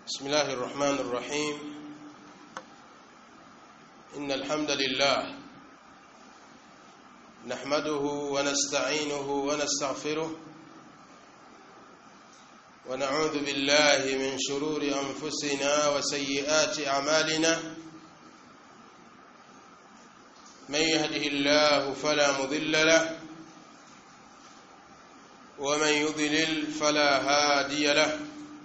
بسم الله الرحمن الرحيم إن الحمد لله نحمده ونستعينه ونستغفره ونعوذ بالله من شرور أنفسنا وسيئات أعمالنا من يهده الله فلا مضل له ومن يضلل فلا هادي له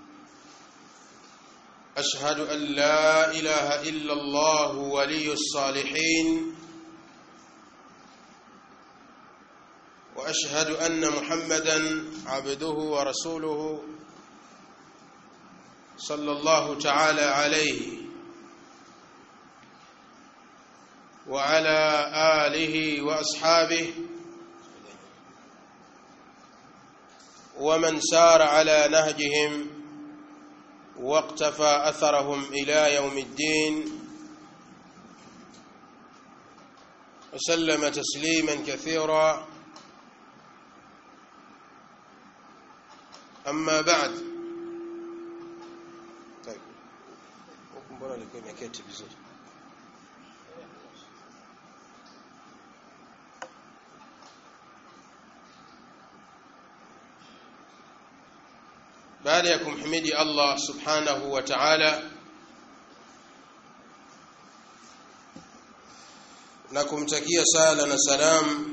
أشهد أن لا إله إلا الله ولي الصالحين وأشهد أن محمدا عبده ورسوله صلى الله تعالى عليه وعلى آله وأصحابه ومن سار على نهجهم واقتفى أثرهم إلى يوم الدين وسلم تسليما كثيرا أما بعد طيب mbona alikuwa imeketi vizuri baada ya kumhimidi Allah subhanahu wa ta'ala na kumtakia sala na salam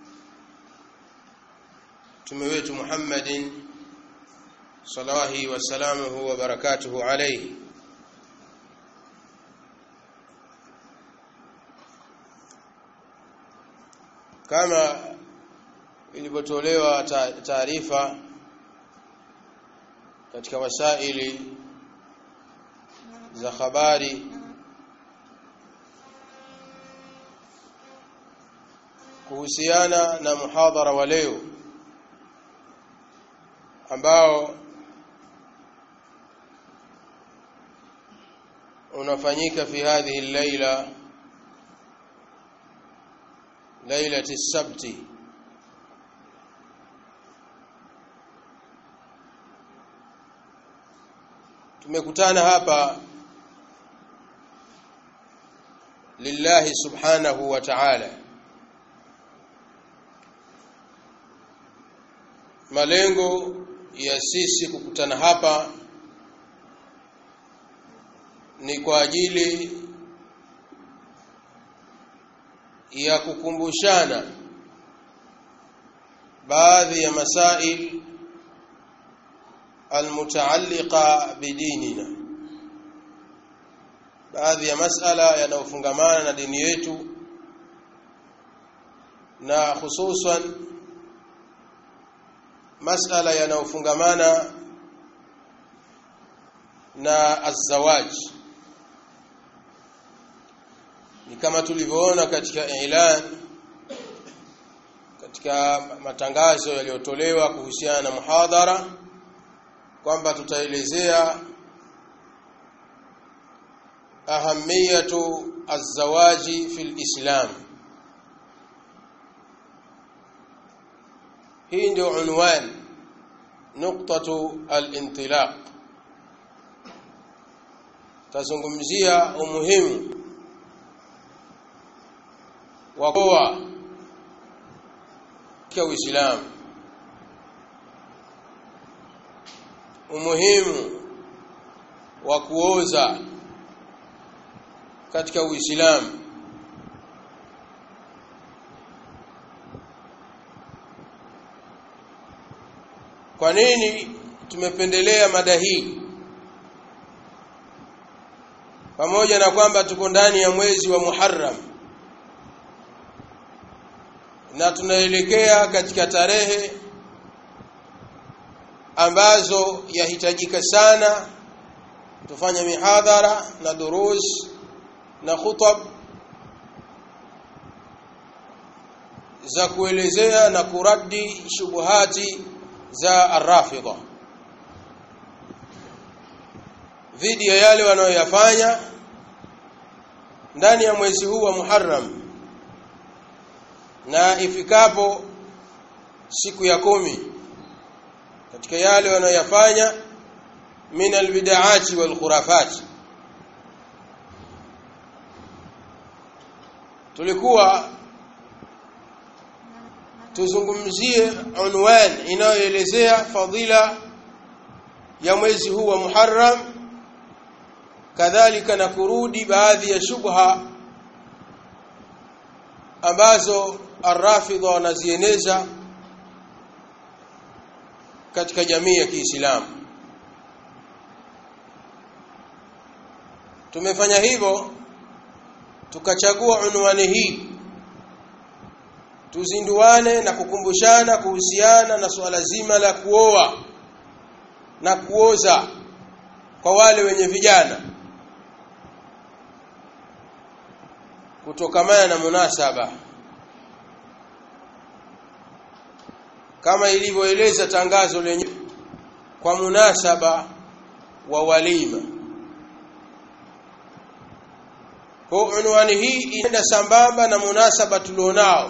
mtume wetu Muhammadin salawahi wa salamuhu wa barakatuhu alayhi kama ilivyotolewa taarifa katika wasaili za habari kuhusiana na muhadhara wa leo ambao unafanyika fi hadhihi al-laila lailati as-sabti tumekutana hapa lillahi subhanahu wa ta'ala malengo ya sisi kukutana hapa ni kwa ajili ya kukumbushana baadhi ya masail almutaalliqa bidinina baadhi ya masala yanayofungamana na dini yetu na hususan masala yanayofungamana na azawaj ni kama tulivyoona katika ilan katika matangazo yaliyotolewa kuhusiana na muhadhara kwamba tutaelezea ahamiyatu azawaji fil islam hii ndio unwan nuktatu al-intilaq tazungumzia umuhimu wa kuwa kwa Uislamu umuhimu wa kuoza katika Uislamu kwa nini tumependelea mada hii pamoja na kwamba tuko ndani ya mwezi wa Muharram na tunaelekea katika tarehe ambazo yahitajika sana tufanye mihadhara na durus na khutab za kuelezea na kuradi shubuhati za arrafidha dhidi ya yale wanayoyafanya ndani ya mwezi huu wa Muharram na ifikapo siku ya kumi katika yale wanayoyafanya min albid'ati wal khurafat tulikuwa tuzungumzie unwan inayoelezea fadhila ya mwezi huu wa Muharram kadhalika na kurudi baadhi ya shubha ambazo arrafidha wanazieneza katika jamii ya Kiislamu tumefanya hivyo tukachagua unwani hii tuzinduane na kukumbushana kuhusiana na suala zima la kuoa na kuoza kwa wale wenye vijana kutokamana na munasaba kama ilivyoeleza tangazo lenye kwa munasaba wa walima kwa unwani hii inaenda sambamba na munasaba tulionao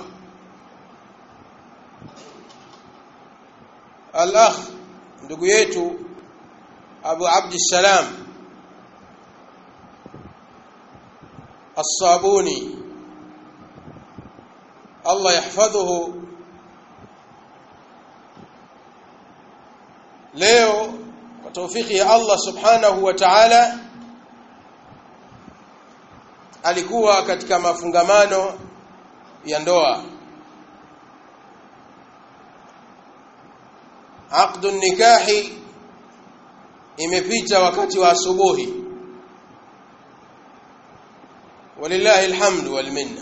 al-akh ndugu yetu Abu Abdissalam As-Sabuni Allah yahfadhuhu leo kwa taufiki ya Allah subhanahu wa ta'ala alikuwa katika mafungamano ya ndoa aqdu nikahi imepita wakati wa asubuhi walillahi alhamdu wal minna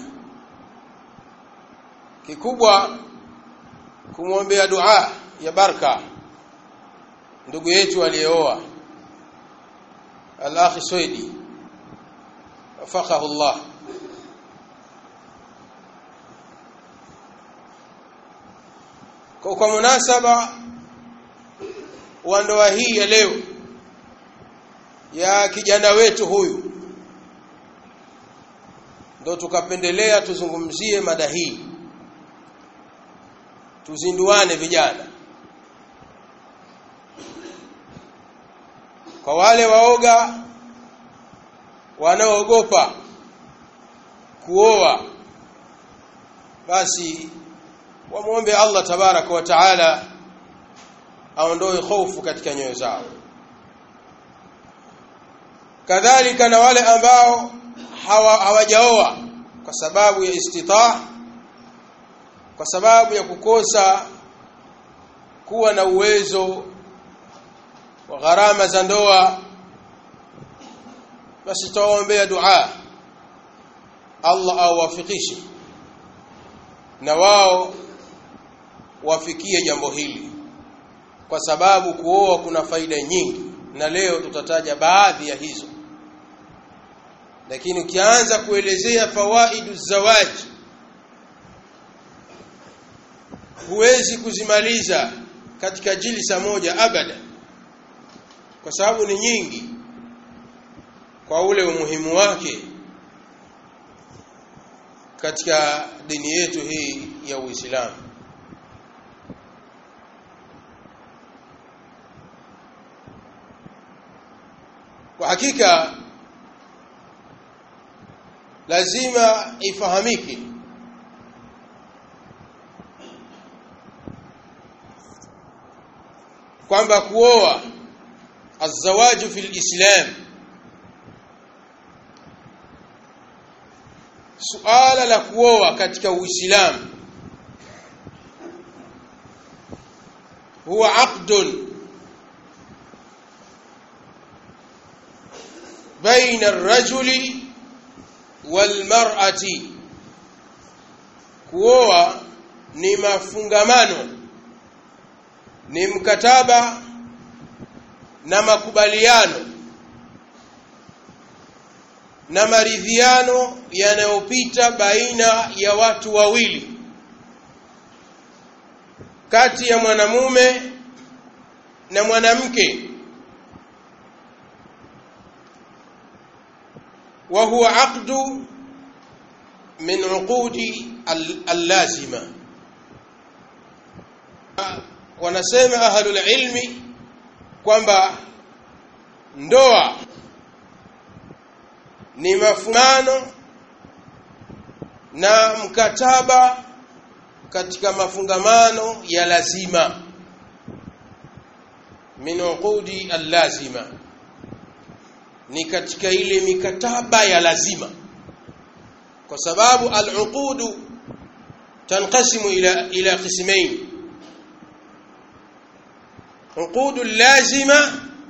kikubwa kumwombea dua ya baraka ndugu yetu aliyeoa al-akhi Swedi wafaqahu Allah kwa, kwa munasaba wa ndoa hii ya leo ya kijana wetu huyu ndo tukapendelea tuzungumzie mada hii tuzinduane vijana kwa wale waoga wanaoogopa kuoa basi wamwombe Allah tabaraka wa taala aondoe hofu katika nyoyo zao kadhalika na wale ambao hawajaoa kwa sababu ya istitaa kwa sababu ya kukosa kuwa na uwezo wa gharama za ndoa basi tuwaombea dua Allah awafikishe na wao wafikie jambo hili kwa sababu kuoa kuna faida nyingi na leo tutataja baadhi ya hizo lakini ukianza kuelezea fawaidu zawaji huwezi kuzimaliza katika jilsa moja abada kwa sababu ni nyingi kwa ule umuhimu wake katika dini yetu hii ya Uislamu kwa hakika lazima ifahamike kwamba kuoa azawaju fil islam suala la kuoa katika uislamu huwa aqdun baina ar-rajuli wal mar'ati kuoa ni mafungamano ni mkataba na makubaliano na maridhiano yanayopita baina ya watu wawili kati ya mwanamume na mwanamke wa huwa aqdu min uqudi allazima wanasema ahlul ilmi kwamba ndoa ni mafungano na mkataba katika mafungamano ya lazima min uqudi allazima ni katika ile mikataba ya lazima kwa sababu al-uqudu tanqasimu ila ila qismain uqudu lazima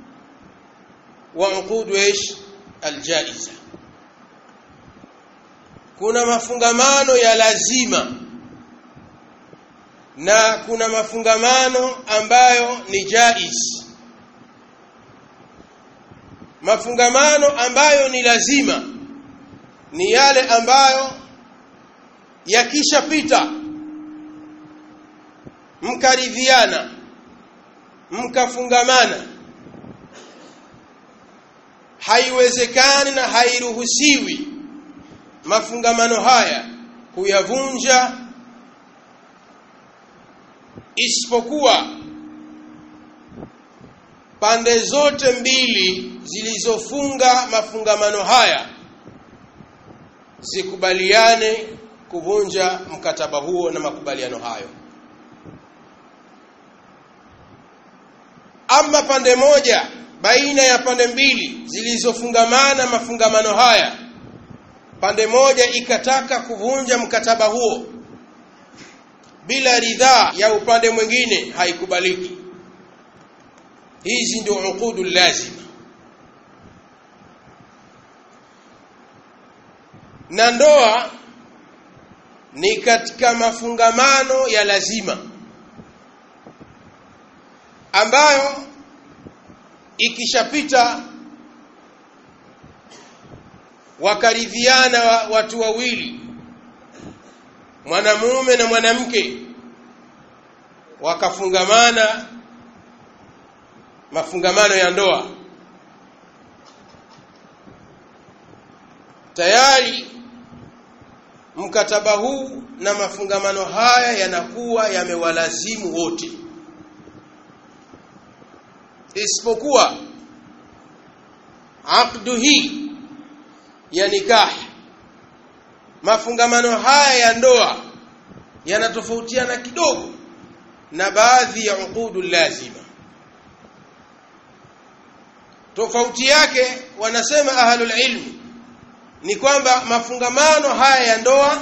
wa uqudu ايش aljaiza kuna mafungamano ya lazima na kuna mafungamano ambayo ni jaiz mafungamano ambayo ni lazima ni yale ambayo yakishapita mkaridhiana mkafungamana haiwezekani na hairuhusiwi mafungamano haya kuyavunja isipokuwa pande zote mbili zilizofunga mafungamano haya zikubaliane kuvunja mkataba huo na makubaliano hayo ama pande moja baina ya pande mbili zilizofungamana mafungamano haya pande moja ikataka kuvunja mkataba huo bila ridhaa ya upande mwingine haikubaliki hizi ndio uqudu lazima na ndoa ni katika mafungamano ya lazima ambayo ikishapita wakaridhiana watu wawili mwanamume na mwanamke wakafungamana mafungamano ya ndoa tayari mkataba huu na mafungamano haya yanakuwa yamewalazimu wote isipokuwa aqdu hii ya nikah mafungamano haya ya ndoa yanatofautiana kidogo na baadhi ya uqudu lazima tofauti yake wanasema ahlul ilm ni kwamba mafungamano haya ya ndoa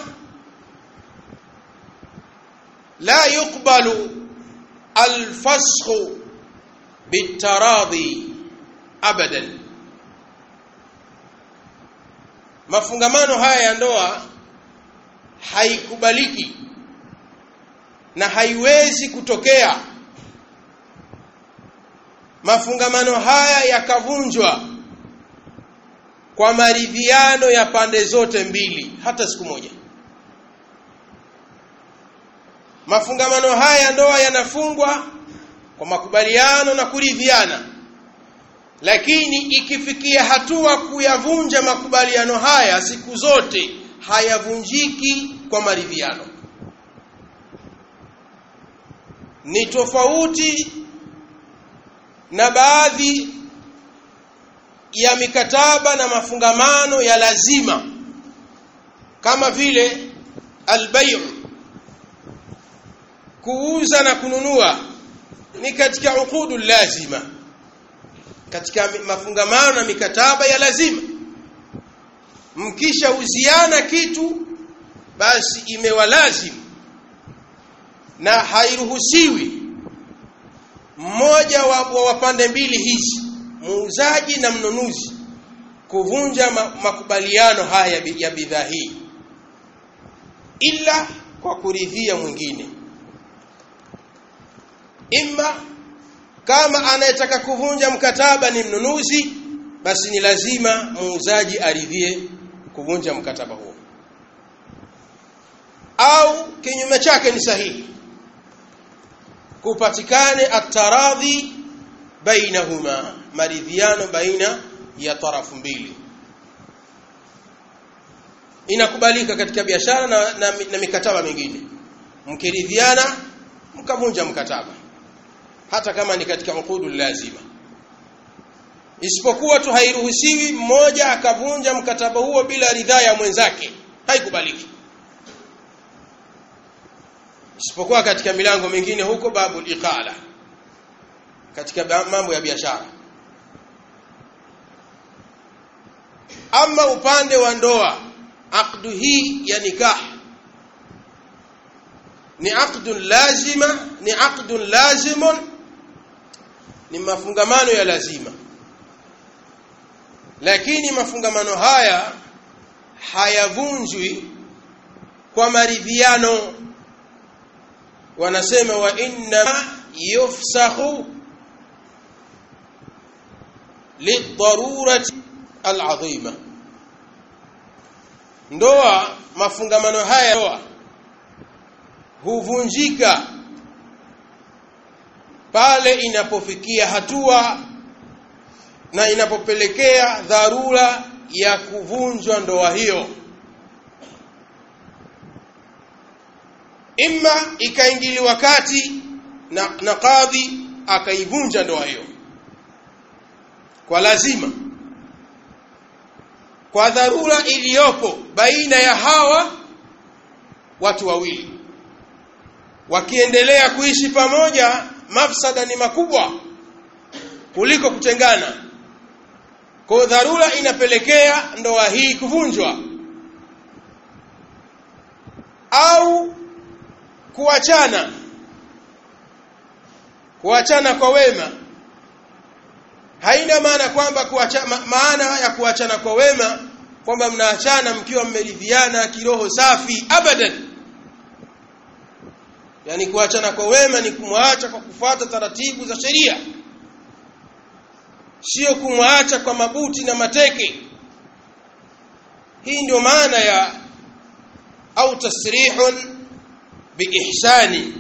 la yuqbalu alfasxu bitaradhi abadan mafungamano haya ya ndoa haikubaliki na haiwezi kutokea mafungamano haya yakavunjwa kwa maridhiano ya pande zote mbili hata siku moja mafungamano haya ya ndoa yanafungwa kwa makubaliano na kuridhiana lakini ikifikia hatua kuyavunja makubaliano haya siku zote hayavunjiki kwa maridhiano ni tofauti na baadhi ya mikataba na mafungamano ya lazima kama vile albayu kuuza na kununua ni katika uqudu lazima katika mafungamano na mikataba ya lazima mkisha uziana kitu basi imewalazimu na hairuhusiwi mmoja wa, wa pande mbili hizi muuzaji na mnunuzi kuvunja ma, makubaliano haya ya bidhaa hii ila kwa kuridhia mwingine imma kama anayetaka kuvunja mkataba ni mnunuzi basi ni lazima muuzaji aridhie kuvunja mkataba huo au kinyume chake ni sahihi kupatikane ataradhi bainahuma maridhiano baina ya tarafu mbili inakubalika katika biashara na, na, na mikataba mingine mkiridhiana mkavunja mkataba hata kama ni katika uqudu lazima isipokuwa tu hairuhusiwi mmoja akavunja mkataba huo bila ridhaa ya mwenzake haikubaliki isipokuwa katika milango mingine huko babu iqala katika mambo ya biashara ama upande wa ndoa aqdu hii ya nikah ni aqdun lazima ni aqdun lazimun ni mafungamano ya lazima lakini mafungamano haya hayavunjwi kwa maridhiano wanasema wa inna yufsahu lidarurati alazima ndoa mafungamano haya ndoa huvunjika pale inapofikia hatua na inapopelekea dharura ya kuvunjwa ndoa hiyo imma ikaingiliwa kati na, na kadhi akaivunja ndoa hiyo kwa lazima kwa dharura iliyopo baina ya hawa watu wawili wakiendelea kuishi pamoja mafsada ni makubwa kuliko kutengana kwa dharura inapelekea ndoa hii kuvunjwa au kuachana kuachana kwa wema haina maana kwamba kuacha, ma, maana ya kuachana kwa wema kwamba mnaachana mkiwa mmeridhiana kiroho safi abadan yani kuachana kwa wema ni kumwacha kwa kufuata taratibu za sheria sio kumwacha kwa mabuti na mateke hii ndio maana ya au tasrihun biihsani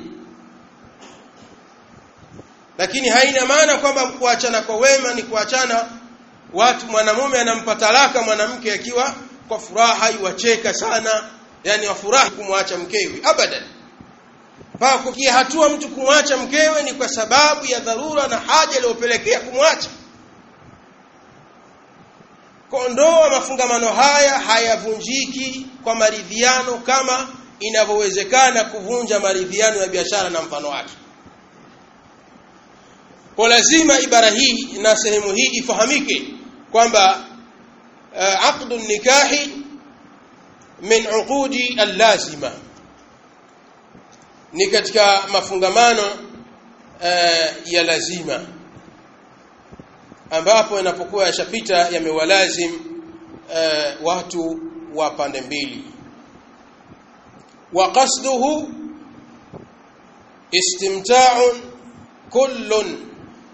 lakini haina maana kwamba kuachana kwa wema ni kuachana watu mwanamume anampa talaka mwanamke akiwa kwa furaha iwacheka sana yani wafurahi kumwacha mkewe abadan mpaka kufikia hatua mtu kumwacha mkewe ni kwa sababu ya dharura na haja iliyopelekea kumwacha kondoa mafungamano haya hayavunjiki kwa maridhiano kama inavyowezekana kuvunja maridhiano ya biashara na mfano wake kwa lazima ibara hii na sehemu hii ifahamike kwamba uh, aqdu nikahi min uqudi allazima ni katika mafungamano uh, ya lazima ambapo yanapokuwa yashapita yamewalazim uh, watu wa pande mbili wa qasduhu istimta'un kullun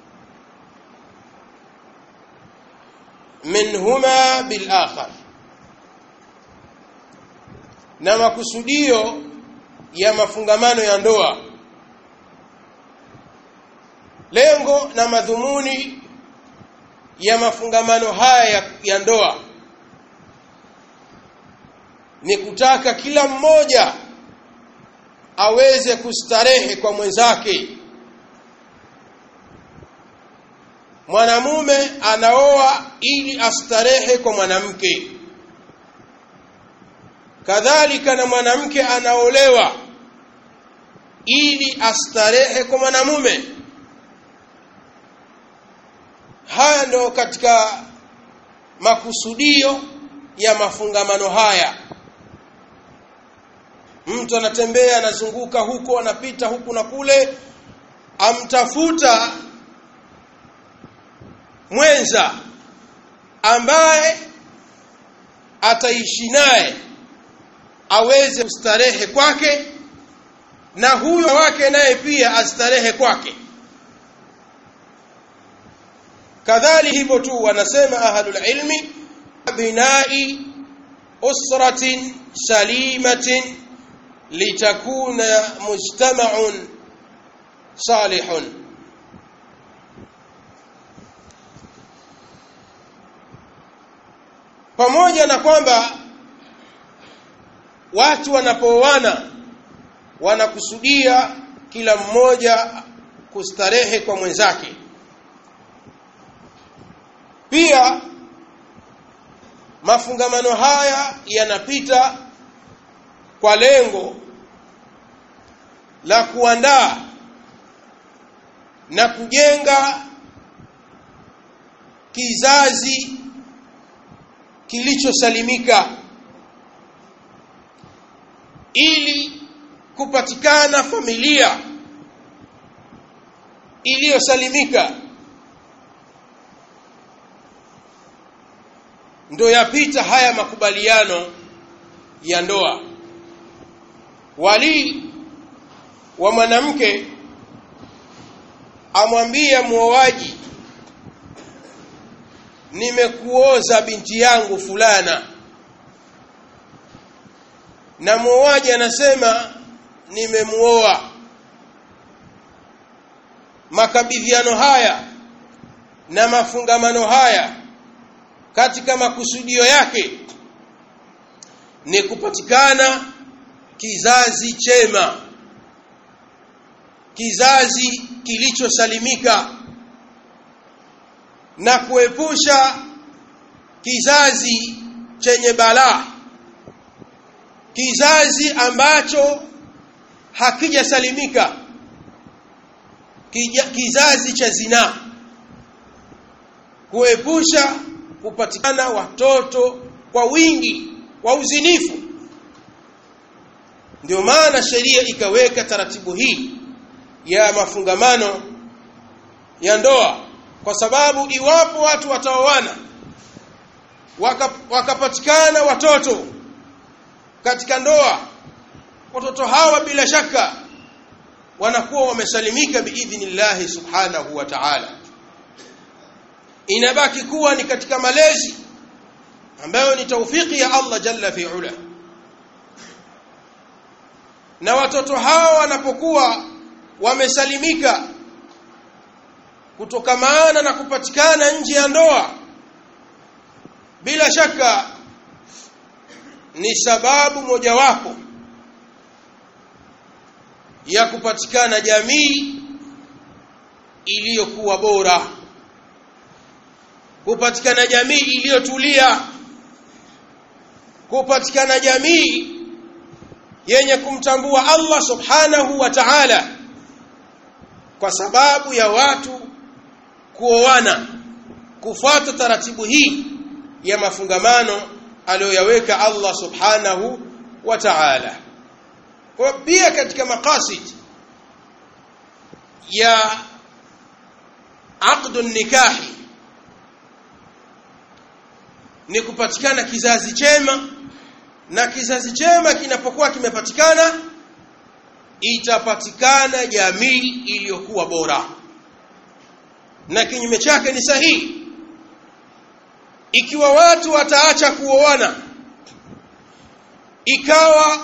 minhuma bil akhar na makusudio ya mafungamano ya ndoa lengo na madhumuni ya mafungamano haya ya, ya ndoa ni kutaka kila mmoja aweze kustarehe kwa mwenzake mwanamume anaoa ili astarehe kwa mwanamke kadhalika na mwanamke anaolewa ili astarehe kwa mwanamume haya ndo katika makusudio ya mafungamano haya mtu anatembea anazunguka huko anapita huku na kule amtafuta mwenza ambaye ataishi naye aweze kustarehe kwake na huyo wake naye pia astarehe kwake kadhali hivyo tu wanasema ahlul ilmi binai usratin salimatin litakuna mujtama'un salihun pamoja na kwamba watu wanapooana wanakusudia kila mmoja kustarehe kwa mwenzake pia mafungamano haya yanapita kwa lengo la kuandaa na kujenga kizazi kilichosalimika ili kupatikana familia iliyosalimika ndo yapita haya makubaliano ya ndoa wali wa mwanamke amwambia muoaji nimekuoza binti yangu fulana na muoaji anasema nimemuoa makabidhiano haya na mafungamano haya katika makusudio yake ni kupatikana kizazi chema kizazi kilichosalimika na kuepusha kizazi chenye balaa kizazi ambacho hakijasalimika kizazi cha zinaa kuepusha kupatikana watoto kwa wingi wa uzinifu ndio maana sheria ikaweka taratibu hii ya mafungamano ya ndoa kwa sababu iwapo watu wataoana wakapatikana waka watoto katika ndoa watoto hawa bila shaka wanakuwa wamesalimika biidhnillahi subhanahu wa ta'ala inabaki kuwa ni katika malezi ambayo ni taufiki ya Allah jalla fi ula na watoto hawa wanapokuwa wamesalimika kutokamana na kupatikana nje ya ndoa bila shaka ni sababu mojawapo ya kupatikana jamii iliyokuwa bora kupatikana jamii iliyotulia kupatikana jamii yenye kumtambua Allah subhanahu wa ta'ala kwa sababu ya watu kuoana kufuata taratibu hii ya mafungamano aliyoyaweka Allah subhanahu wa ta'ala kwa pia katika maqasid ya aqdu nikahi ni kupatikana kizazi chema na kizazi chema kinapokuwa kimepatikana itapatikana jamii iliyokuwa bora na kinyume chake ni sahihi ikiwa watu wataacha kuoana ikawa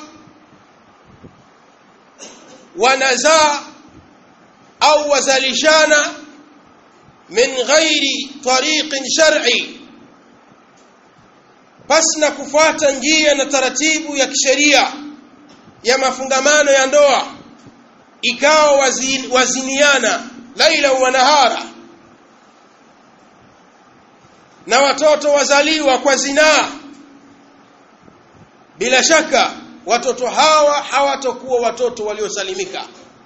wanazaa au wazalishana min ghairi tariqin shar'i pasina kufuata njia na taratibu ya kisheria ya mafungamano ya ndoa ikawa wazin, waziniana laila wa nahara na watoto wazaliwa kwa zinaa bila shaka watoto hawa hawatokuwa watoto waliosalimika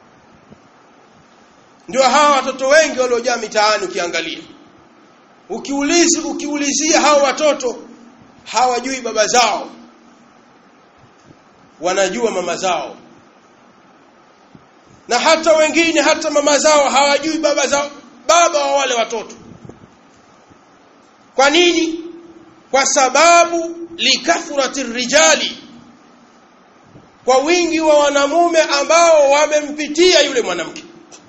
ndio hawa watoto wengi waliojaa mitaani ukiangalia ukiulizi ukiulizia hawa watoto hawajui baba zao wanajua mama zao na hata wengine hata mama zao hawajui baba zao baba wa wale watoto kwa nini kwa sababu likathrati rijali kwa wingi wa wanamume ambao wamempitia yule mwanamke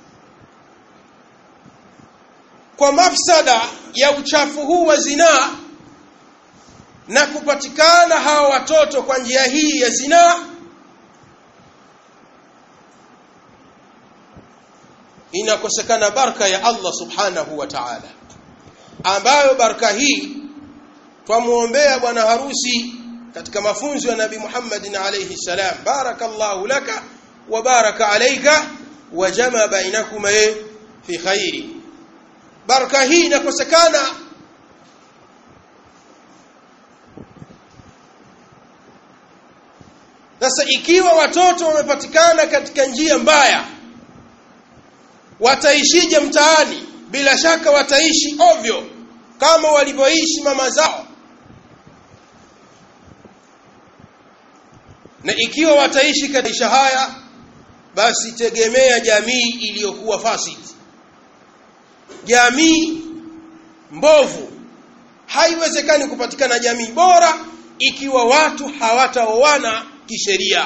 kwa mafsada ya uchafu huu wa zinaa na kupatikana hawa watoto kwa njia hii ya zinaa inakosekana baraka ya Allah subhanahu wa ta'ala ambayo baraka hii twamuombea bwana harusi katika mafunzo ya Nabii Muhammad alayhi salam barakallahu laka wa baraka alayka wa jama bainakuma fi khairi baraka hii inakosekana sasa ikiwa watoto wamepatikana katika njia mbaya wataishije mtaani bila shaka wataishi ovyo kama walivyoishi mama zao na ikiwa wataishi katika haya basi tegemea jamii iliyokuwa fasid jamii mbovu haiwezekani kupatikana jamii bora ikiwa watu hawataoana kisheria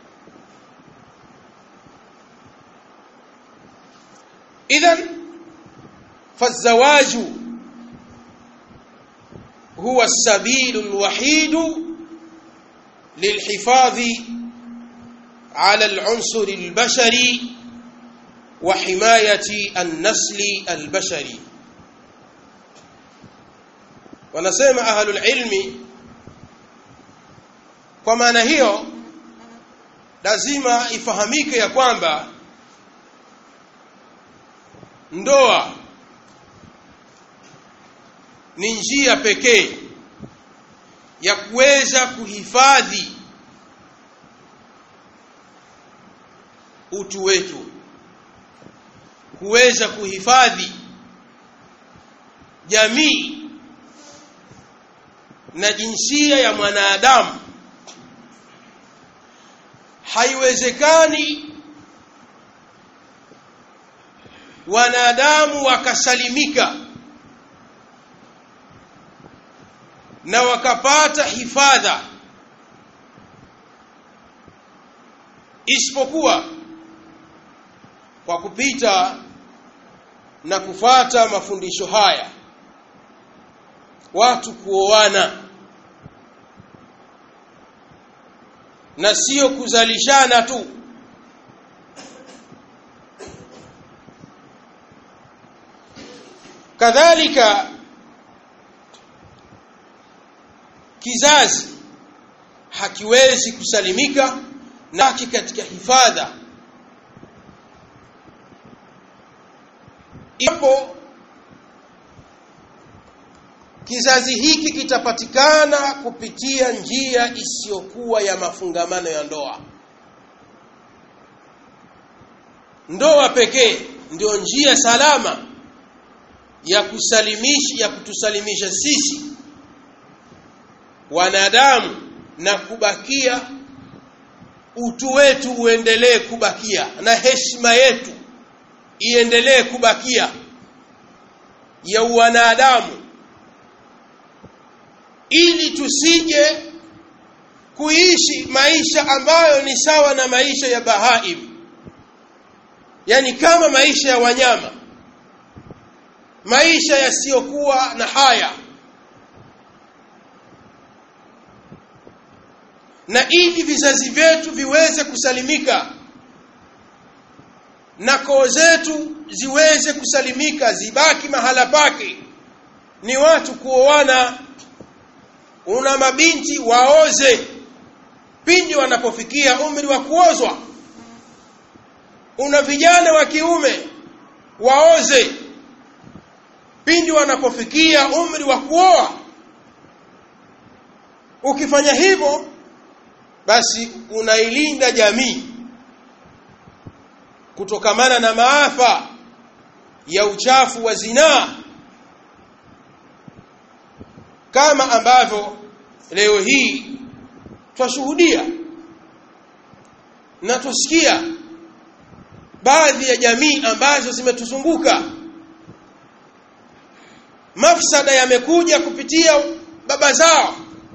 idhan فالزواج هو السبيل الوحيد للحفاظ على العنصر البشري وحماية النسل البشري wanasema ahlul ilmi kwa maana hiyo lazima ifahamike ya kwamba ndoa ni njia pekee ya kuweza kuhifadhi utu wetu kuweza kuhifadhi jamii na jinsia ya mwanadamu haiwezekani wanadamu wakasalimika na wakapata hifadha isipokuwa kwa kupita na kufata mafundisho haya watu kuoana na sio kuzalishana tu kadhalika kizazi hakiwezi kusalimika na katika hifadha ipo kizazi hiki kitapatikana kupitia njia isiyokuwa ya mafungamano ya ndoa ndoa pekee ndio njia salama ya kusalimisha ya kutusalimisha sisi wanadamu na kubakia utu wetu uendelee kubakia na heshima yetu iendelee kubakia ya wanadamu ili tusije kuishi maisha ambayo ni sawa na maisha ya bahaim yani kama maisha ya wanyama maisha yasiyokuwa na haya na ili vizazi vyetu viweze kusalimika na koo zetu ziweze kusalimika zibaki mahala pake ni watu kuoana una mabinti waoze pindi wanapofikia umri wa kuozwa una vijana wa kiume waoze pindi wanapofikia umri wa kuoa ukifanya hivyo basi unailinda jamii kutokamana na maafa ya uchafu wa zinaa kama ambavyo leo hii twashuhudia na tusikia baadhi ya jamii ambazo zimetuzunguka mafsada yamekuja kupitia baba zao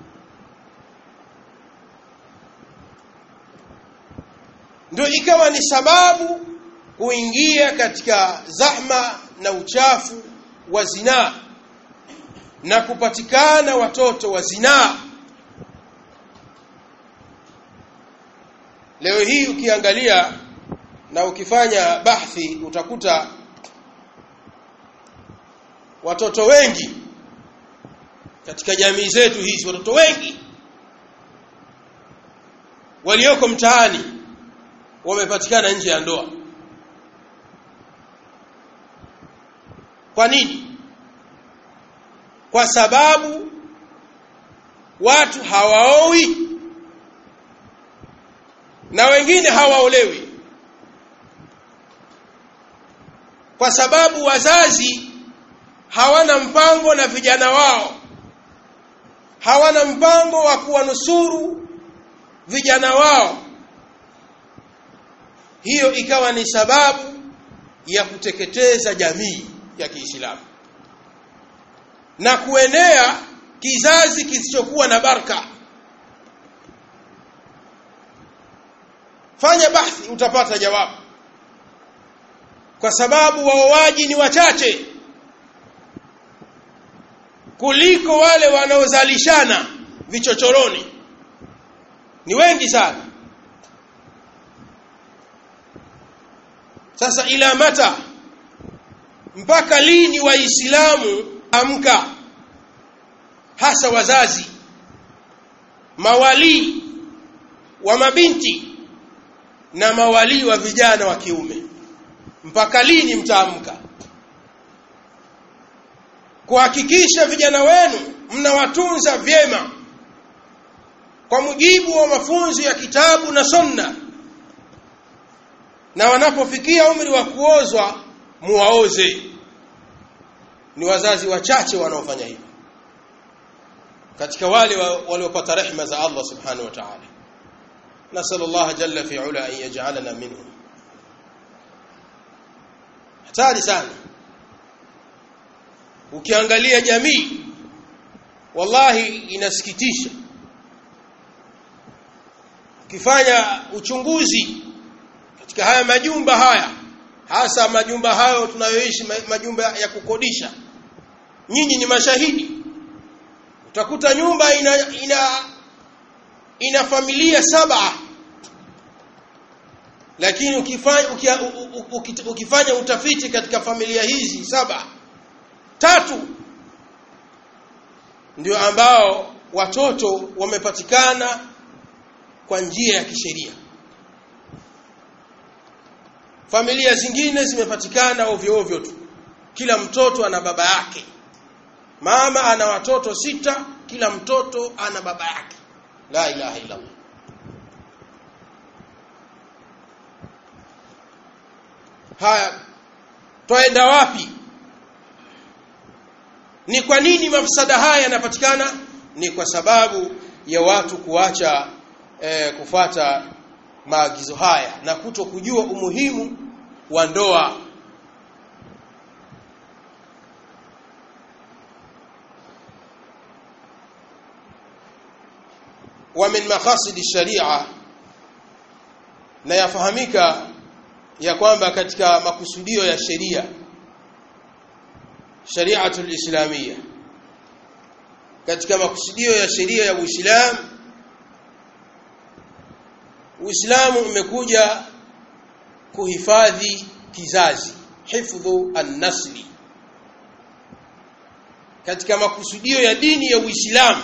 ndio ikawa ni sababu kuingia katika zahma na uchafu wa zinaa na kupatikana watoto wa zinaa leo hii ukiangalia na ukifanya bahthi utakuta watoto wengi katika jamii zetu hizi watoto wengi walioko mtaani wamepatikana nje ya ndoa kwa nini kwa sababu watu hawaoi na wengine hawaolewi kwa sababu wazazi hawana mpango na vijana wao hawana mpango wa kuwanusuru vijana wao hiyo ikawa ni sababu ya kuteketeza jamii ya Kiislamu na kuenea kizazi kisichokuwa na baraka fanya bahthi utapata jawabu kwa sababu waoaji ni wachache kuliko wale wanaozalishana vichochoroni ni wengi sana sasa ila mata mpaka lini waislamu amka hasa wazazi mawalii wa mabinti na mawalii wa vijana wa kiume mpaka lini mtaamka kuhakikisha vijana wenu mnawatunza vyema kwa mujibu wa mafunzo ya kitabu na sunna na wanapofikia umri wa kuozwa muwaoze ni wazazi wachache wanaofanya hivyo katika wale waliopata rehema za Allah subhanahu wa ta'ala nasallallahu jalla fi ula an yaj'alana minhum hatari sana ukiangalia jamii wallahi inasikitisha ukifanya uchunguzi katika haya majumba haya hasa majumba hayo tunayoishi majumba ya kukodisha nyinyi ni mashahidi utakuta nyumba ina ina ina familia saba lakini ukifanya ukia, ukifanya utafiti katika familia hizi saba tatu ndio ambao watoto wamepatikana kwa njia ya kisheria familia zingine zimepatikana ovyo ovyo tu kila mtoto ana baba yake mama ana watoto sita kila mtoto ana baba yake la ilaha illa Allah haya twaenda wapi ni kwa nini mafsada haya yanapatikana ni kwa sababu ya watu kuacha eh, kufata maagizo haya na kuto kujua umuhimu wa ndoa wa min maqasid sharia na yafahamika ya kwamba katika makusudio ya sheria shari'atul islamia katika makusudio ya sheria ya Uislamu Uislamu umekuja kuhifadhi kizazi hifdhu an-nasli katika makusudio ya dini ya Uislamu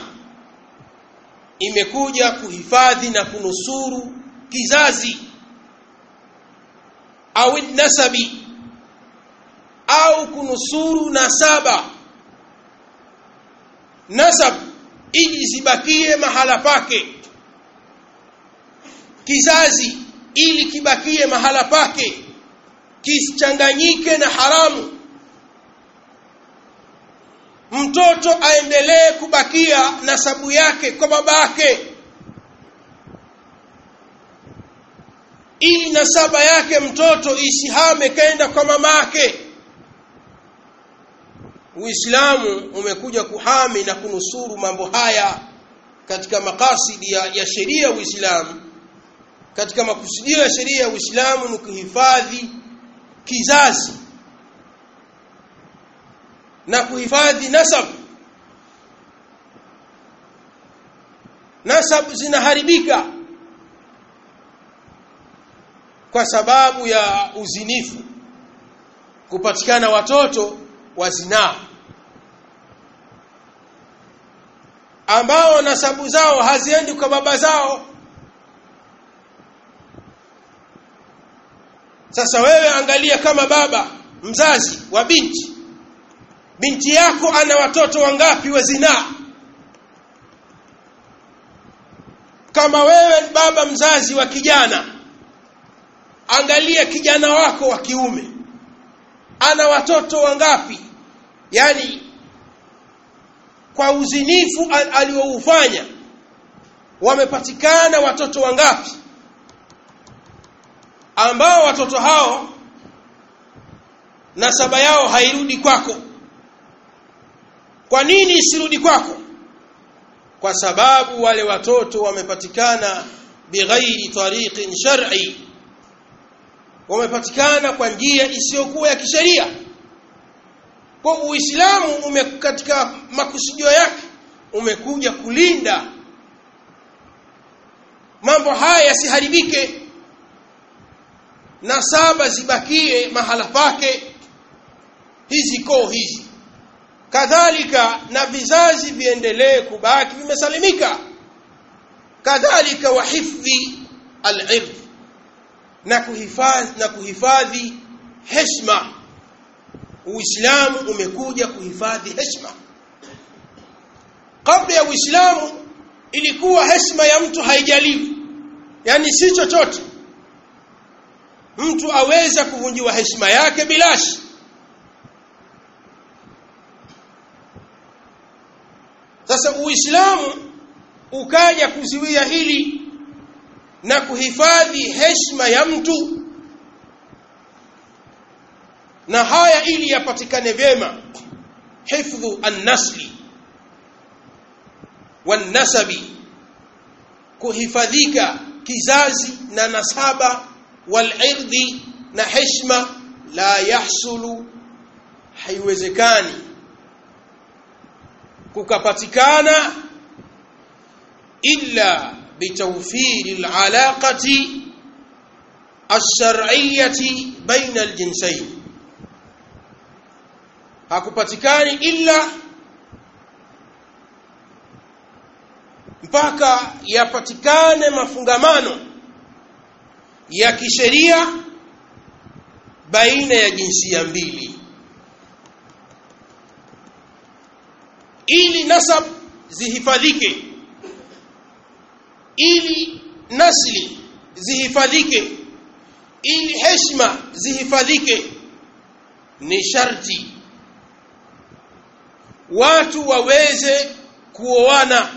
imekuja kuhifadhi na kunusuru kizazi au nasabi au kunusuru nasaba nasab ili zibakie mahala pake kizazi ili kibakie mahala pake kisichanganyike na haramu mtoto aendelee kubakia nasabu yake kwa babake ili nasaba yake mtoto isihame kaenda kwa mamake Uislamu umekuja kuhami na kunusuru mambo haya katika makasidi ya, ya sheria ya Uislamu katika makusudio ya sheria ya Uislamu ni kuhifadhi kizazi na kuhifadhi nasab nasab zinaharibika kwa sababu ya uzinifu kupatikana watoto wa zinaa ambao nasabu zao haziendi kwa baba zao sasa wewe angalia kama baba mzazi wa binti binti yako ana watoto wangapi wa zinaa kama wewe baba mzazi wa kijana angalia kijana wako wa kiume ana watoto wangapi yani kwa uzinifu alioufanya wamepatikana watoto wangapi ambao watoto hao nasaba yao hairudi kwako kwa nini isirudi kwako kwa sababu wale watoto wamepatikana bighairi tariqin shar'i wamepatikana kwa njia isiyokuwa ya kisheria kwa uislamu ume katika makusudio yake umekuja kulinda mambo haya yasiharibike na saba zibakie mahala pake hizi koo hizi kadhalika na vizazi viendelee kubaki vimesalimika kadhalika wa hifdhi al-ird na kuhifadhi na kuhifadhi heshima uislamu umekuja kuhifadhi heshima kabla ya uislamu ilikuwa heshima ya mtu haijaliwi yani si chochote mtu aweza kuvunjiwa heshima yake bilashi sasa uislamu ukaja kuziwia hili na kuhifadhi heshima ya mtu na haya ili yapatikane vyema hifdhu an-nasli wan-nasabi kuhifadhika kizazi na nasaba wal-irdhi na heshima la yahsulu haiwezekani kukapatikana illa bitawfiri al-alaqati ash-shar'iyyati baina al-jinsayn hakupatikani illa mpaka yapatikane mafungamano ya kisheria baina ya jinsia mbili ili nasab zihifadhike ili nasli zihifadhike ili heshima zihifadhike ni sharti watu waweze kuoana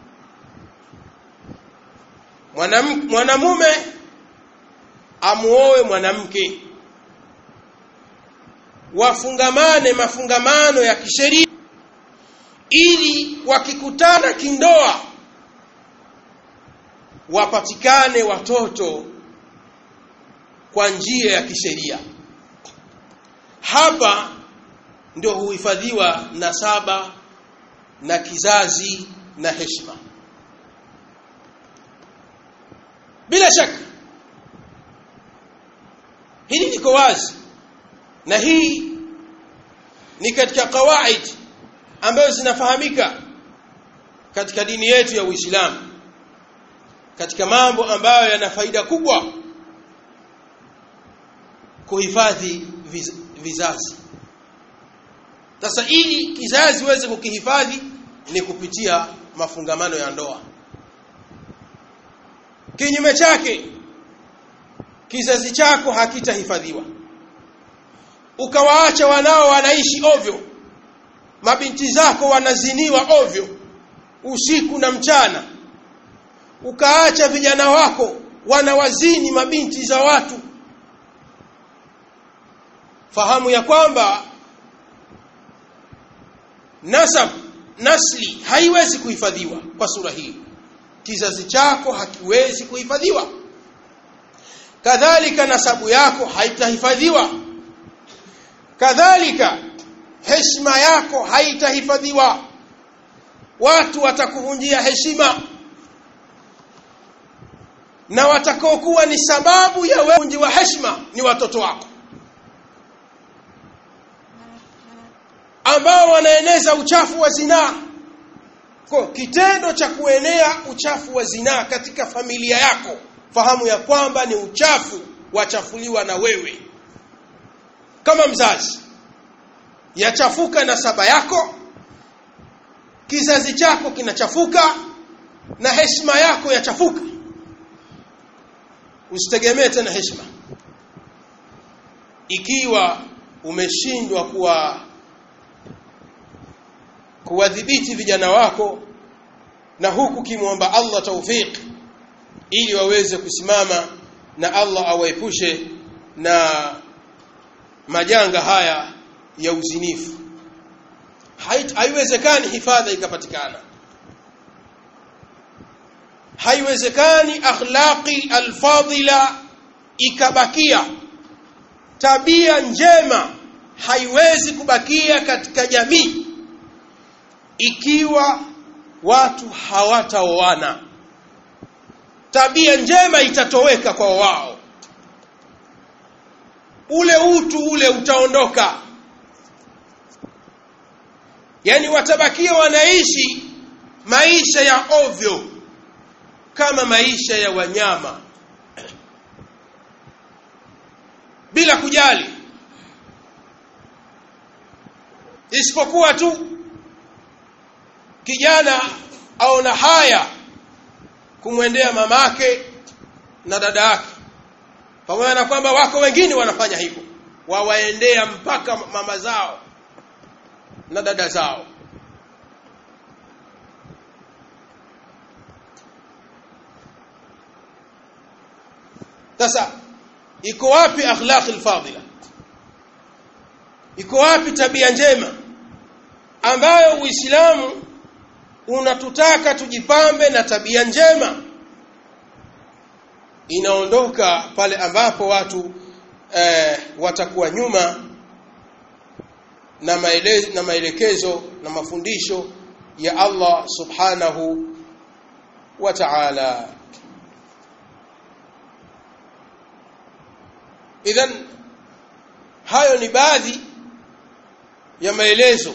mwanamume amuoe mwanamke wafungamane mafungamano ya kisheria ili wakikutana kindoa wapatikane watoto kwa njia ya kisheria hapa ndio huhifadhiwa nasaba na kizazi na heshima bila shaka hili liko wazi na hii ni katika kawaid ambazo zinafahamika katika dini yetu ya Uislamu katika mambo ambayo yana faida kubwa kuhifadhi viz, vizazi sasa ili kizazi uweze kukihifadhi ni kupitia mafungamano ya ndoa kinyume chake kizazi chako hakitahifadhiwa ukawaacha wanao wanaishi ovyo mabinti zako wanaziniwa ovyo usiku na mchana ukaacha vijana wako wanawazini mabinti za watu fahamu ya kwamba nasab nasli haiwezi kuhifadhiwa kwa sura hii kizazi chako hakiwezi kuhifadhiwa kadhalika nasabu yako haitahifadhiwa kadhalika heshima yako haitahifadhiwa watu watakuvunjia heshima na watakaokuwa ni sababu ya wewe wa heshima ni watoto wako ambao wanaeneza uchafu wa zinaa kwa kitendo cha kuenea uchafu wa zinaa katika familia yako fahamu ya kwamba ni uchafu wachafuliwa na wewe kama mzazi yachafuka nasaba yako kizazi chako kinachafuka na heshima yako yachafuka usitegemee tena heshima ikiwa umeshindwa kuwa kuwadhibiti vijana wako na huku kimwomba Allah taufik ili waweze kusimama na Allah awaepushe na majanga haya ya uzinifu haiwezekani hifadha ikapatikana haiwezekani akhlaqi alfadila ikabakia tabia njema haiwezi kubakia katika jamii ikiwa watu hawataoana tabia njema itatoweka kwa wao ule utu ule utaondoka yani watabakia wanaishi maisha ya ovyo kama maisha ya wanyama bila kujali isipokuwa tu kijana aona haya kumwendea mamake na dada yake pamoja na kwamba wako wengine wanafanya hivyo wawaendea mpaka mama zao na dada zao sasa iko wapi akhlaq alfadila iko wapi tabia njema ambayo uislamu unatutaka tujipambe na tabia njema inaondoka pale ambapo watu eh, watakuwa nyuma na, maele, na maelekezo na mafundisho ya Allah subhanahu wa ta'ala idhan hayo ni baadhi ya maelezo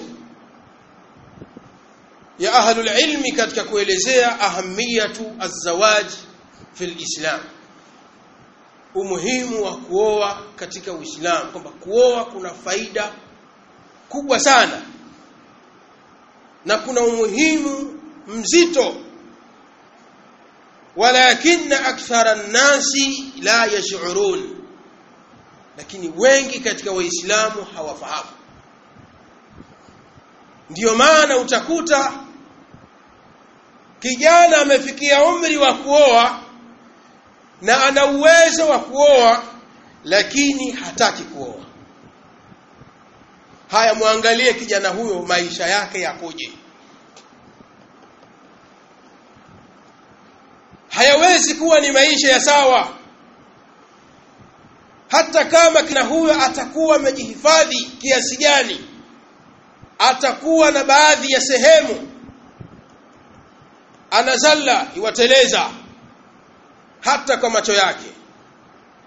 ya ahlul ilmi katika kuelezea ahamiyatu azawaj fil islam umuhimu wa kuoa katika uislamu kwamba kuoa kuna faida kubwa sana na kuna umuhimu mzito walakinna akthara nnasi la yash'urun lakini wengi katika waislamu hawafahamu ndiyo maana utakuta kijana amefikia umri wa kuoa na ana uwezo wa kuoa lakini hataki kuoa haya muangalie kijana huyo maisha yake yakoje hayawezi kuwa ni maisha ya sawa hata kama kina huyo atakuwa amejihifadhi kiasi gani atakuwa na baadhi ya sehemu anazalla iwateleza hata kwa macho yake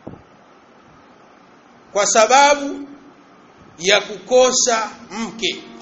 kwa sababu ya kukosa mke